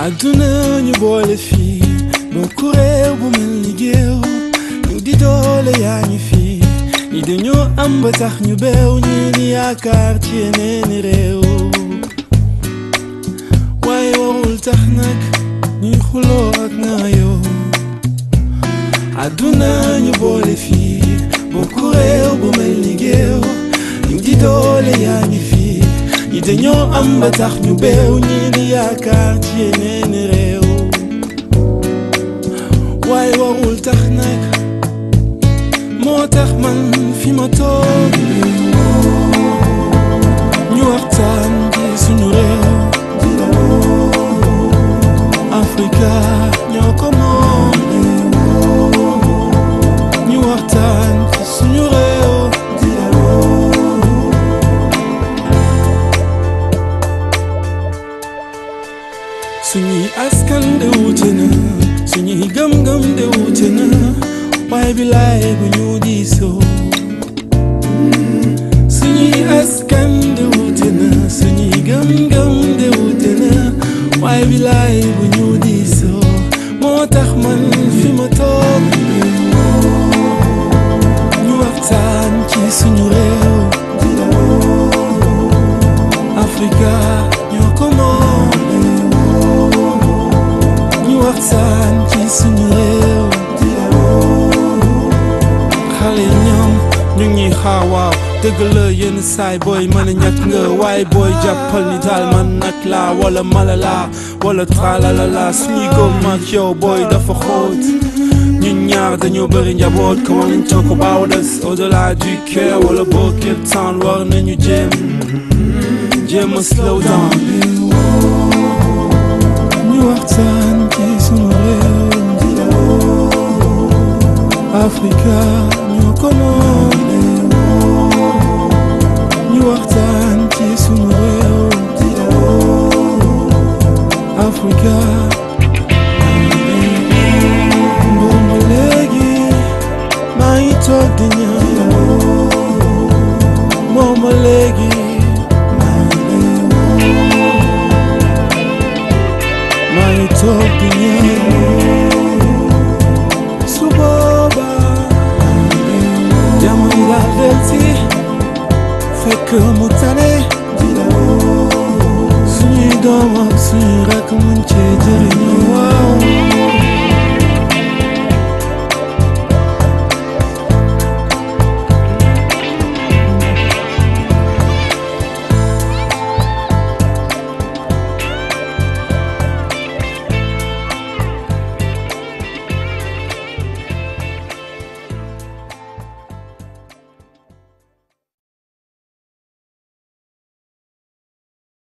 àdduna ñu boole fii bokku réew bu mel ni géew ñu di doole yaa ñu fii ñi dañoo am ba tax ñu beew ñi ni yaakaar ci yeneeni réew waaye warul tax nag ñuy xuloo ak naayoo àdduna ñu boole fii bokku réew bu mel ni géew ñu di doole yaa ñu fii ñi dañoo am ba tax ñu beew ñi di yaakaar ci yeneeni réew waaye warul tax nag moo tax man fi ma toog ñu waxtaan ci suñu réew Afrika ñoo ko moom ñu waxtaan ci suñu réew suñuy askan de wuute na suñuy gëm-gëm de wuute na waaye bilaay bu ñu diisoo suñuy askan de wuute na suñuy gëm-gëm de wuute na waaye bilaay bu ñu diisoo moo tax man fi ma toog ñu waxtaan ci suñu réew Afrika ñoo ko moom ñu waxtaan ci suñu réew xale ñoom ñu ngi xaar waaw dëgg la yenn saay booy mën a ñàkk nga waaye booy jàppal ni daal man nag laa wala mala laa wala tralala laa suñuy góom ak yow booy dafa xóot ñun ñaar dañoo bëri njaboot ko war nañ talk about us au-delà du cœur wala boo képp temps war nañu jéem jéem a slow down ñu waxtaan ci suñu réew Afrika ñoo ko moom ñu waxtaan ci suñu réew Afrika boobu léegi maa ngi toog di ñaan moom ba léegi maa ngi toog di ñaan su boobaa jamono laa delsi fekk mu tane suñuy doom ak suñuy rakk mu